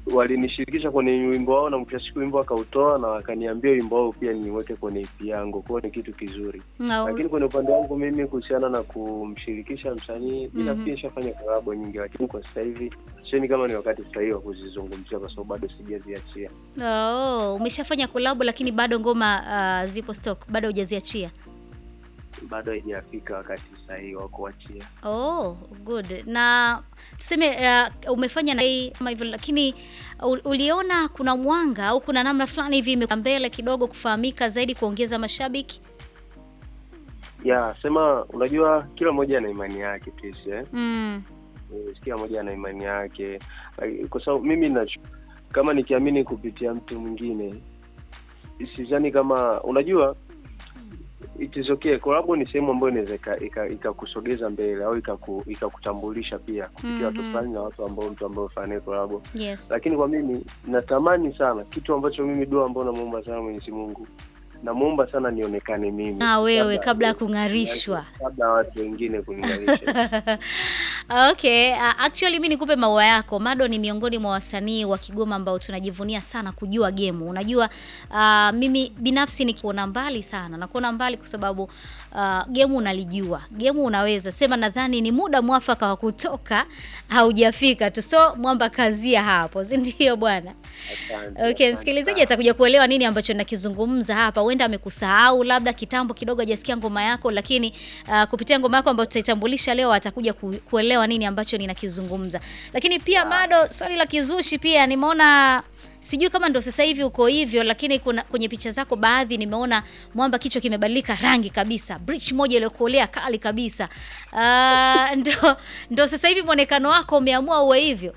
walinishirikisha kwenye wimbo wao na mwisho wa siku wimbo wakautoa na wakaniambia wimbo wao pia niweke kwenye EP yangu, kwa hiyo ni kitu kizuri. No. Lakini kwenye upande wangu mimi kuhusiana na kumshirikisha msanii, mi Mhm. nafikiri nishafanya kolabo nyingi, lakini kwa sasa hivi sioni kama ni wakati sahihi wa kuzizungumzia kwa sababu bado sijaziachia. Oh, umeshafanya kolabo lakini bado ngoma uh, zipo stock, bado hujaziachia. Bado haijafika wakati sahihi wa kuachia. Oh, good. Na tuseme uh, umefanya na hii kama hivyo, lakini u- uliona kuna mwanga au kuna namna fulani hivi imekuwa mbele kidogo kufahamika zaidi, kuongeza mashabiki? Ya, sema unajua kila mmoja ana imani yake Tisi, eh? Mm. Eh, kila mmoja ana imani yake Like, kwa sababu mimi nacho kama nikiamini kupitia mtu mwingine sidhani kama unajua it is okay collab ni sehemu ambayo inaweza ika- ika- ikakusogeza mbele au ikaku- ikakutambulisha pia kupitia watu Mhm. fulani na watu ambao mtu ambao ufanya naye collab Yes. lakini kwa mimi natamani sana kitu ambacho mimi dua ambao namuomba sana Mwenyezi Mungu namuomba sana nionekane mimi Na wewe kabla ya kung'arishwa. kabla ya watu wengine kuning'arisha Okay, uh, actually mi nikupe maua yako. Mado ni miongoni mwa wasanii wa Kigoma ambao tunajivunia sana kujua gemu. Unajua uh, mimi binafsi nikiona mbali sana na kuona mbali kwa sababu uh, gemu unalijua, gemu unaweza sema. Nadhani ni muda mwafaka wa kutoka haujafika tu, so mwamba kazia hapo, si ndio bwana? Asante, Okay, asante msikilizaji sana. atakuja kuelewa nini ambacho nakizungumza hapa. Huenda amekusahau labda kitambo kidogo hajasikia ngoma yako, lakini uh, kupitia ngoma yako ambayo tutaitambulisha leo atakuja ku, kuelewa nini ambacho ninakizungumza. Lakini pia Mado, swali la kizushi pia nimeona sijui kama ndo sasa hivi uko hivyo, lakini kuna kwenye picha zako baadhi nimeona mwamba kichwa kimebadilika rangi kabisa, bridge moja iliyokolea kali kabisa. Uh, ndo, ndo sasa hivi mwonekano wako umeamua uwe hivyo.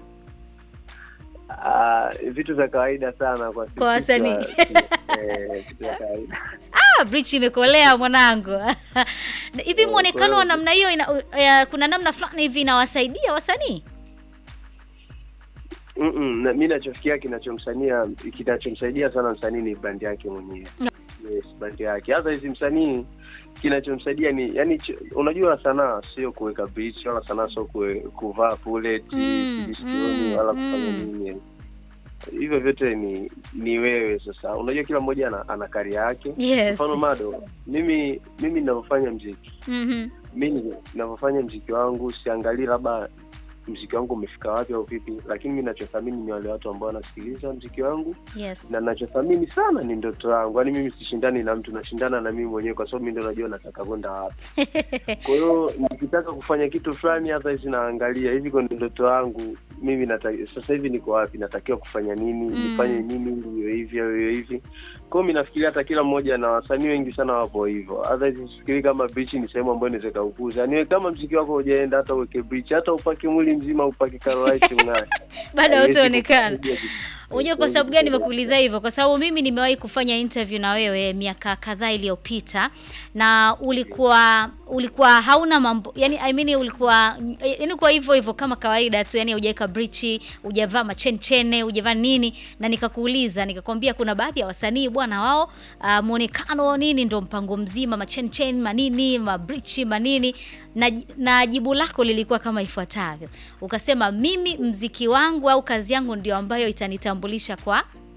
Ah, vitu vya kawaida sana kwa sisi Kwa wasanii. wa- eh, vitu vya kawaida. Ah, bridge imekolea mwanangu. Hivi Oh, muonekano kwa wa hiyo- namna hiyo ina, uh, kuna namna fulani hivi inawasaidia wasanii? Mm-mm, na mi nachofikia kinachomsania kinachomsaidia sana msanii ni brand yake mwenyewe yes, brand yake hasa hizi msanii kinachomsaidia ni yani ch- unajua sanaa sio kuweka beach wala sanaa sio kuwe- kuvaa bullet Mm, kujisikioni, mm, wala kufanya mm. nini hivyo vyote ni ni wewe sasa unajua kila mmoja ana, ana kari yake Yes. mfano mado mimi mimi ninavyofanya mziki Mhm. mi ninavyofanya mziki wangu siangalii labda mziki wangu umefika wapi au vipi lakini mi nachothamini ni wale watu ambao wanasikiliza mziki wangu Yes. na nachothamini sana ni ndoto yangu yaani mimi sishindani na mtu nashindana na mimi mwenyewe kwa sababu mi ndo najua nataka kwenda wapi kwa hiyo nikitaka kufanya kitu fulani hata hizi naangalia hivi kwenye ndoto yangu mimi nata, sasa hivi niko wapi natakiwa kufanya nini Mm. nifanye nini ili iwe hivi au iwe hivi kwao mi nafikiria hata kila mmoja na wasanii wengi sana wapo hivyo hata sifikiri kama beach ni sehemu ambayo inaweza ikaukuza niwe kama mziki wako hujaenda hata uweke beach hata upake mwili mzima upake karolaiti mng'ae Bado Haiwezi hautaonekana. kukusaidia kitu. Unajua kwa sababu gani nimekuuliza hivyo? Kwa sababu mimi nimewahi kufanya interview na wewe miaka kadhaa iliyopita na ulikuwa ulikuwa hauna mambo yani, I mean ulikuwa yani kwa hivyo hivyo kama kawaida tu, yani hujaweka brichi, hujavaa machenchene, hujavaa nini, na nikakuuliza nikakwambia kuna baadhi ya wasanii bwana wao uh, muonekano nini ndo mpango mzima, machenchen manini, mabrichi manini na, na jibu lako lilikuwa kama ifuatavyo, ukasema mimi mziki wangu au kazi yangu ndio ambayo itanitambulisha kwa